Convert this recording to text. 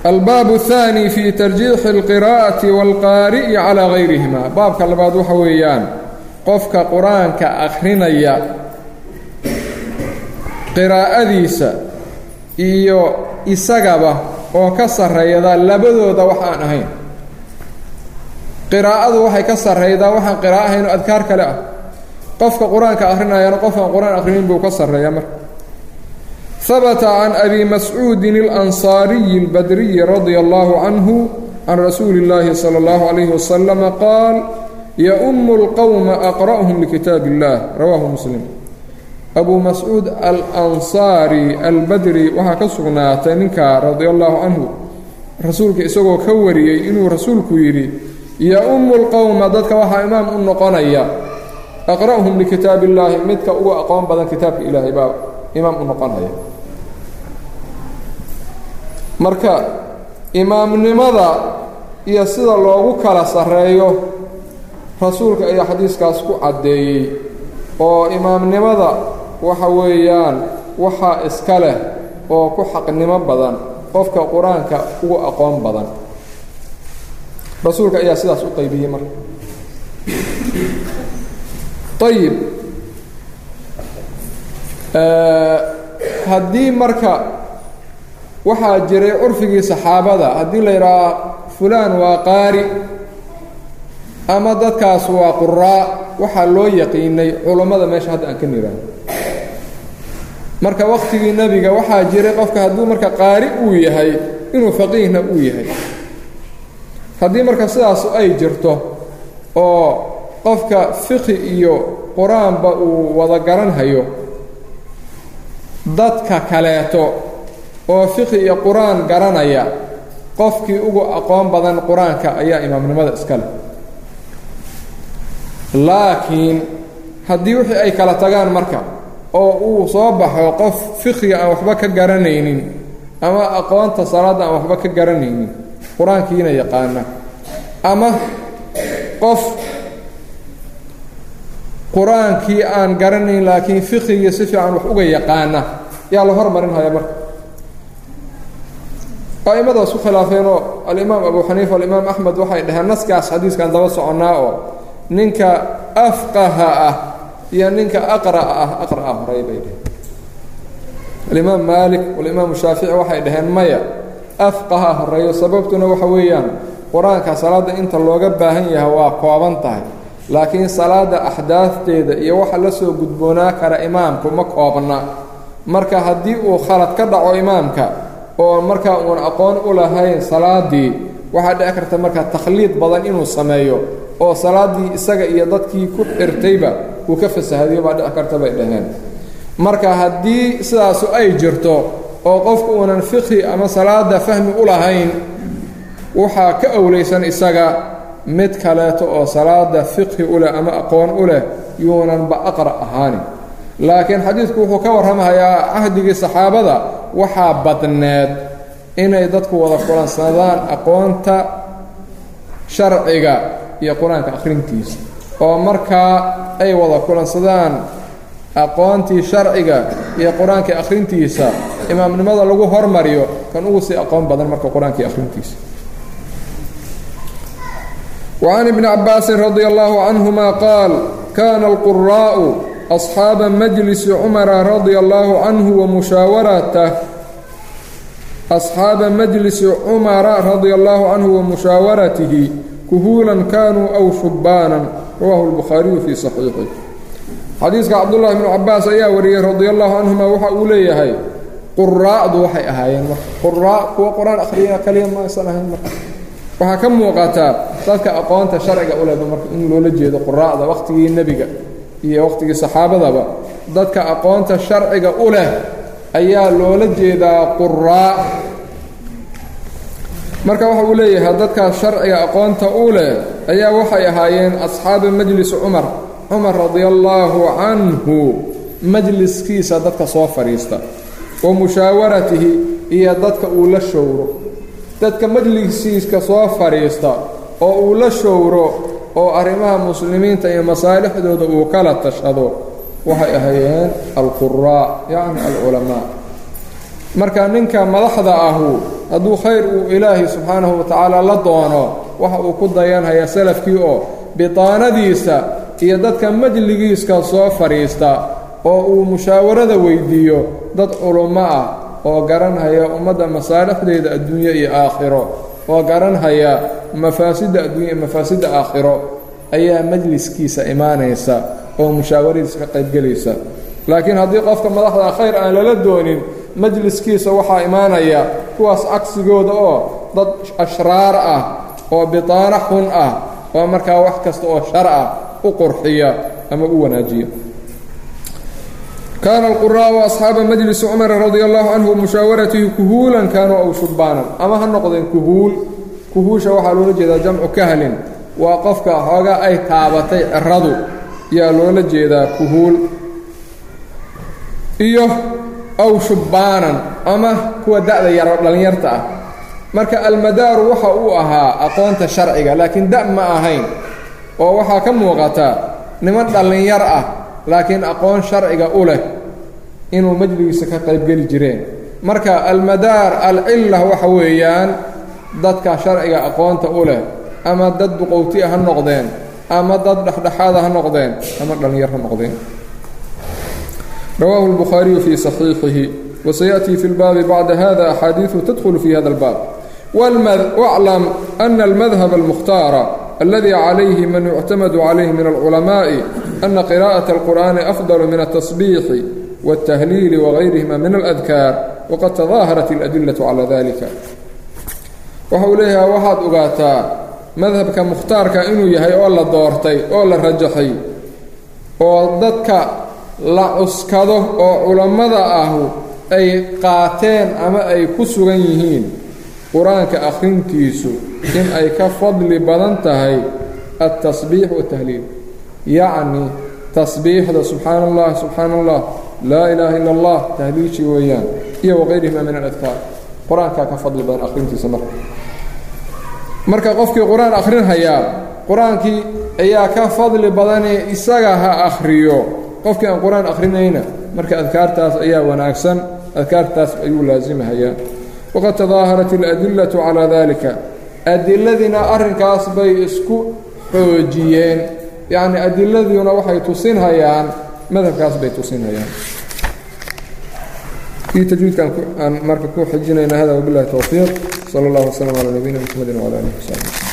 albaab الثaanي fi tarjiixi اlqirاءaةi wاlqaari'i calىa gayrihima baabka labaad waxa weeyaan qofka qur-aanka akhrinaya qiraa'adiisa iyo isagaba oo ka sarreeyda labadooda wax aan ahayn qiraa'adu waxay ka sarraydaa waxaan qiraa'o ahayn oo adkaar kale ah qofka qur-aanka akhrinayana qof aan qur-aan akhrinin buu ka sarreeya marka habata can abi mascuudin اlansaariyi اlbadriyi radia allahu canhu can rasuuli اllaahi salى اllahu calayhi wasalama qaal yaumu اlqowma aqra'uhum likitaab اllah rawaahu muslim abu mascuud alansaari albadri waxaa ka sugnaatay ninkaa radia allahu canhu rasuulka isagoo ka wariyey inuu rasuulku yidhi ya-ummu lqowma dadka waxaa imaam u noqonaya aqra'uhum likitaab illaahi midka ugu aqoon badan kitaabka ilaahay baa imaam u noqonaya marka imaamnimada iyo sida loogu kala sarreeyo rasuulka ayaa xadiiskaas ku caddeeyey oo imaamnimada waxa weeyaan waxaa iska leh oo ku xaqnimo badan qofka qur-aanka ugu aqoon badan rasuulka ayaa sidaas u qaybiyey marka ayib haddii marka waxaa jiray curfigii saxaabada haddii la yidhaaha fulaan waa qaari ama dadkaas waa quraa waxaa loo yaqiinay culummada meesha hadda aan ka niraano marka waqtigii nebiga waxaa jiray qofka hadduu marka qaari uu yahay inuu faqiihna uu yahay haddii marka sidaas ay jirto oo qofka fiqhi iyo qur-aanba uu wada garanhayo dadka kaleeto oo fiqhi iyo qur-aan garanaya qofkii ugu aqoon badan qur-aanka ayaa imaamnimada iska leh laakiin haddii wixii ay kala tagaan marka oo uu soo baxo qof fiqhiga aan waxba ka garanaynin ama aqoonta salaadda aan waxba ka garanaynin qur-aankiina yaqaana ama qof qur-aankii aan garanayn laakiin fiqhigii si fiican wax uga yaqaana yaa la hormarinhaya marka a'imadaas ku khilaafeenoo alimaam abu xaniifa alimaam axmed waxay dhaheen naskaas xadiiskan daba soconnaa oo ninka afqaha ah iyo ninka aqra'a ah aqra'a horay bay dhaheen alimaam maalik walimaamu shaafici waxay dhaheen maya afqaha horeeyo sababtuna waxa weeyaan qur-aanka salaadda inta looga baahan yahay waa kooban tahay laakiin salaadda axdaafteeda iyo waxa la soo gudboonaa kara imaamku ma koobna marka haddii uu khalad ka dhaco imaamka oo markaa uun aqoon u lahayn salaaddii waxaa dhici karta marka takhliid badan inuu sameeyo oo salaaddii isaga iyo dadkii ku xirtayba uu ka fasahadiyo baa dhici karta bay dhaheen marka haddii sidaasu ay jirto oo qofku uunan fiqhi ama salaadda fahmi u lahayn waxaa ka owlaysan isaga mid kaleeto oo salaada fiqhi u leh ama aqoon u leh yuunanba aqra' ahaanin laakiin xadiidku wuxuu ka warramahayaa cahdigii saxaabada waxaa badneed inay dadku wada kulansadaan aqoonta sharciga iyo qur-aanka akhrintiisa oo markaa ay wada kulansadaan aqoontii sharciga iyo qur-aankii akhrintiisa imaamnimada lagu hormariyo kan ugu sii aqoon badan marka qur-aankii akhrintiisa وعن ابن عباس رضي الله عنهما قال كان القراء أصحاب مجلس عمر رضي الله عنه ومشاورته أصحاب مجلس عمر رضي الله عنه ومشاورته كهولا كانوا أو شبانا رواه البخاري في صحيحه xadiiska cabdullaahi bnu cabaas ayaa wariyey radi allahu canhuma waxa uu leeyahay quraa'du waxay ahaayeen marka quraa kuwa qur-aan akhriya kaliya ma aysan ahayn marka waxaa ka muuqataa dadka aqoonta sharciga u leba marka in loola jeedo quraa'da wakhtigii nebiga iyo wakhtigii saxaabadaba dadka aqoonta sharciga u leh ayaa loola jeedaa quraa marka waxa uu leeyahay dadkaas sharciga aqoonta u leh ayaa waxay ahaayeen asxaabu majlis cumar cumar radia allaahu canhu majliskiisa dadka soo fadhiista wa mushaawaratihi iyo dadka uu la showro dadka majliskiiska soo fadhiista oo uu la showro oo arrimaha muslimiinta iyo masaalixdooda uu kala tashado waxay ahaayeen alquraa yacni alculamaa marka ninka madaxda ahu hadduu khayr uu ilaahay subxaanahu wa tacaala la doono waxa uu ku dayanhayaa salafkii oo bitaanadiisa iyo dadka majligiiska soo fadhiista oo uu mushaawarada weydiiyo dad culummo ah oo garanhaya ummadda masaalixdeeda adduunye iyo aakhiro oo garanhaya mafaasidda adduunya iyo mafaasidda aakhiro ayaa majliskiisa imaanaysa oo mushaawaridiisa ka qaybgelaysa laakiin haddii qofka madaxda khayr aan lala doonin majliskiisa waxaa imaanaya kuwaas cagsigooda oo dad ashraar ah oo bitaano xun ah oo markaa wax kasta oo shar ah u qurxiya ama u wanaajiya kaana alquraa'u asxaaba majlisi cumara radia allahu canhu mushaawaratihi kuhuulan kaanuu aw shubbaanan ama ha noqdeen kuhuul kuhuusha waxaa loola jeedaa jamcu kahlin waa qofka xoogaa ay taabatay ciradu yaa loola jeedaa kuhuul iyo aw shubbaanan ama kuwa da'da yaro dhallinyarta ah marka almadaaru waxa uu ahaa aqoonta sharciga laakiin da' ma ahayn oo waxaa ka muuqata niman dhallinyar ah laakiin aqoon sharciga u leh inuu majligiisa ka qaybgeli jireen marka almadaar alcilla waxa weeyaan dadka sharciga aqoonta u leh ama dad duqowti ha noqdeen ama dad dhexdhexaada ha noqdeen ama dhallinyar ha noqdeen rawaahu الbukhaariyu fii صaxiixihi wasayaأtii fi اlbaabi bacda hada axaadiiثu tadkhulu fi hada اlbaab wاclam أna اlmadhab اlmukhtaara aladi calayhi man yuctamadu calayhi min alculamaaءi ana qira'aة اlqur'ani afضal min الtasbiixi wالtahliili wagayrihima min aladkaar waqad tadaaharat اladilaة calى dalika waxa uu leeyahay waxaad ogaataa madhabka mukhtaarka inuu yahay oo la doortay oo la rajaxay oo dadka la cuskado oo culammada ahu ay qaateen ama ay ku sugan yihiin qur-aanka akhrintiisu in ay ka fadli badan tahay altasbiix watahliil yacni tasbiixda subxaana allah subxaana allah laa ilaaha ila allah tahliilshii weeyaan iyo waqayrihima min aladkaar qur-aankaa ka fadli badan akhrintiisa marka marka qofkii qur-aan akhrinhayaa qur-aankii ayaa ka fadli badanee isaga ha akhriyo qofkii aan qur-aan akhrinayna marka adkaartaas ayaa wanaagsan adkaartaas ayuu laasimahayaa waqad tadaaharat aladillatu calaa dalika adiladiina arrinkaas bay isku xoojiyeen yacni adiladiina waxay tusinhayaan madhabkaas bay tusinhayaan kii tajwiidkan aan marka ku xijinayna hada wabilahi towfiiq sala allah waslama calaa nabiyina mxamedi wcala alihi wsaxbi